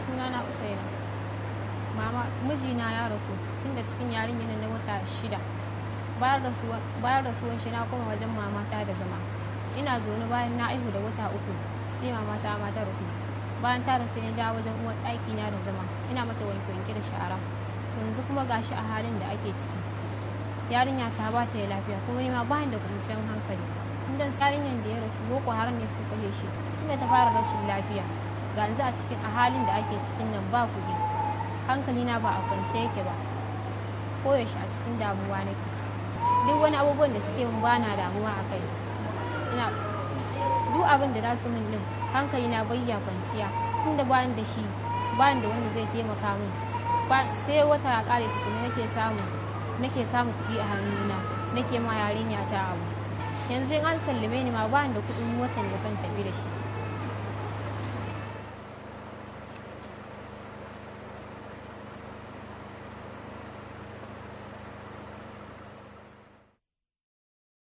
sunana usaina mama mijina ya rasu tunda cikin yarinyar na wata shida bayan rasuwar shi na koma wajen mamata da zama ina zaune bayan na aihu da wata uku sai mamata ma ta rasu bayan ta rasu ne da wajen uwar ɗaki na da zama ina mata wanke wanke da shara yanzu kuma gashi a halin da ake ciki yarinya ta ba ta da lafiya kuma ni ma ba da kwanciyar hankali inda yarinyar da ya rasu boko haram ne sun kashe shi tunda ta fara rashin lafiya ga yanzu a cikin a halin da ake cikin nan ba kuɗi hankali na ba a kwance yake ba koyaushe a cikin damuwa nake duk wani abubuwan da suke min bana damuwa a kai ina duk abin da za su min din hankali na bayya kwanciya tunda bayan da shi bayan da wanda zai taimaka min sai wata ya kare tukuni nake samu nake kama kuɗi a hannuna nake ma yarinya ta abu yanzu in an sallame ni ma bayan da kuɗin watan da zan tafi da shi